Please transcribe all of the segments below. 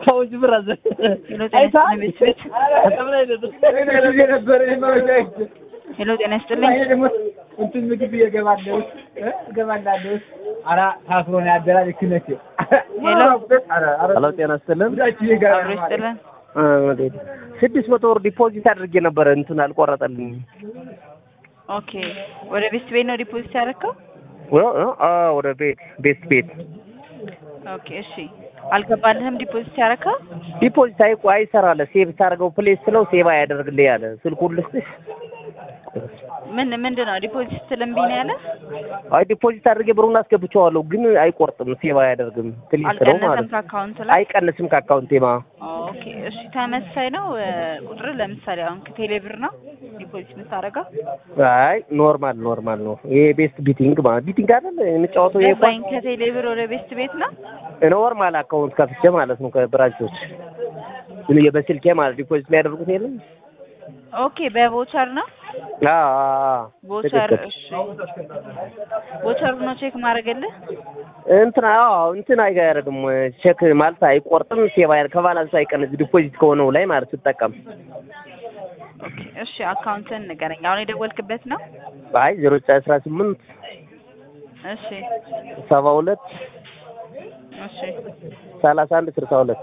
ሰዎች ብራዘ ሄሎ ጤና ይስጥልኝ ቤተሰቤት ሄሎ ጤና ይስጥልኝ እንትን ምግብ እየገባለሁ እገባላለሁ። ኧረ ታስሮ ነው ያደራል ክነቴ ሄሎ ሄሎ ጤና ይስጥልን አብሮ ይስጥልን ስድስት መቶ ብር ዲፖዚት አድርጌ ነበረ እንትን አልቆረጠልኝም ኦኬ ወደ ቤስት ቤት ነው ዲፖዚት ያደረከው ወደ ቤት ቤት ቤት ኦኬ እሺ አልገባልህም ዲፖዚት ያደረከው ዲፖዚት አይ አይሰራለ ሴቭ ታደርገው ፕሌስ ስለው ሴቭ አያደርግልህ ያለ ስልኩን ልስጥሽ ምን ምንድን ነው ዲፖዚት ስትል እምቢ ነው ያለ አይ ዲፖዚት አድርጌ ብሩን አስገብቼዋለሁ ግን አይቆርጥም ሴቭ አያደርግም ፕሌስ ስለው አልቀነሰም ማለት ነው ከአካውንት ላይ አይቀንስም ከአካውንቴማ ኦኬ እሺ ተመሳሳይ ነው ቁጥር ለምሳሌ አሁን ከቴሌ ብር ነው ዲፖዚት የምታደርገው አይ ኖርማል ኖርማል ነው ይሄ ቤስት ቢቲንግ ማለት ቢቲንግ አይደል የምጫወተው ይሄ ገባኝ ከቴሌ ብር ወደ ቤስት ቤት ነው ኖርማል አካውንት ከፍቼ ማለት ነው ከብራንቾች ግን በስልኬ ማለት ዲፖዚት የሚያደርጉት የለም ኦኬ በቮቸር ነው አዎ አዎ ቮቸር ትክክል እሺ ቮቸር ነው ቼክ ማድረግልህ እንትን አዎ እንትን አያደርግም ቼክ ማለት አይቆርጥም ሴቭ አያደርግ ከባላንስ አይቀንስ ዲፖዚት ከሆነው ላይ ማለት ስጠቀም ኦኬ እሺ አካውንትን ንገረኝ አሁን የደወልክበት ነው አይ ዜሮ ዘጠኝ አስራ ስምንት እሺ ሰባ ሁለት እሺ ሰላሳ አንድ ስልሳ ሁለት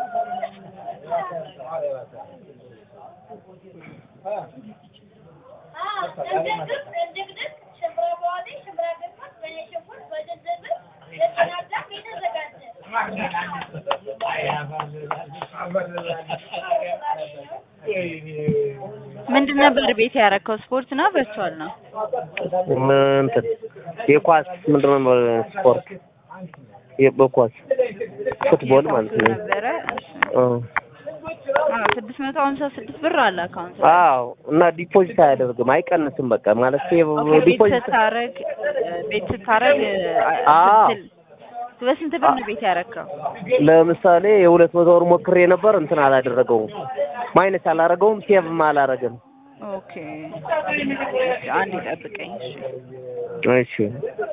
ምንድን ነበር ቤት ያደረከው ስፖርት ነው ቨርቹዋል ነው እንትን የኳስ ምንድን ነው ስፖርት በኳስ ፉትቦል ማለት ነው ነበረ እሺ እ አዎ ስድስት መቶ ሀምሳ ስድስት ብር አለ አካውንት አዎ እና ዲፖዚት አያደርግም አይቀንስም በቃ ማለት ሴቭ ኦኬ ቤት ዲፖዚት ስታረግ ቤት ስታረግ አዎ። ስትል በስንት ብር ነው ቤት ያደረከው ለምሳሌ የሁለት መቶ ብር ሞክሬ ነበር እንትን አላደረገውም ማይነስ አላደረገውም ሴቭም አላደረገም ኦኬ አንድ ይጠብቀኝ እሺ እሺ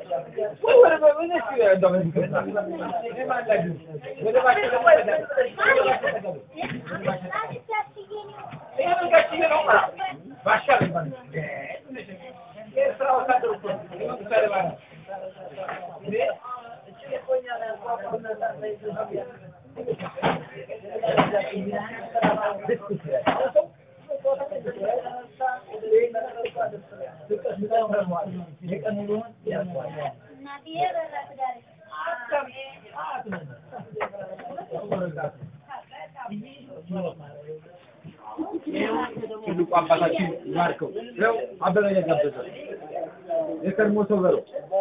ትልቁ አባታችን ባርከው ነው አበበ የጋበዘ የቀድሞ ሰው በለው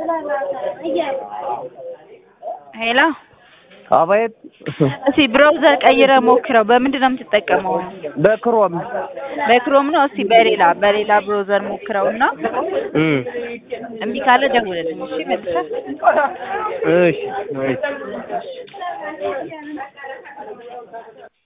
ሄሎ አባየት እስቲ ብራውዘር ቀይረ ሞክረው በምንድን ነው የምትጠቀመው በክሮም በክሮም ነው እስቲ በሌላ በሌላ ብራውዘር ሞክረው እና እም እምቢ ካለ ደውልልኝ እሺ መልሰህ እሺ እሺ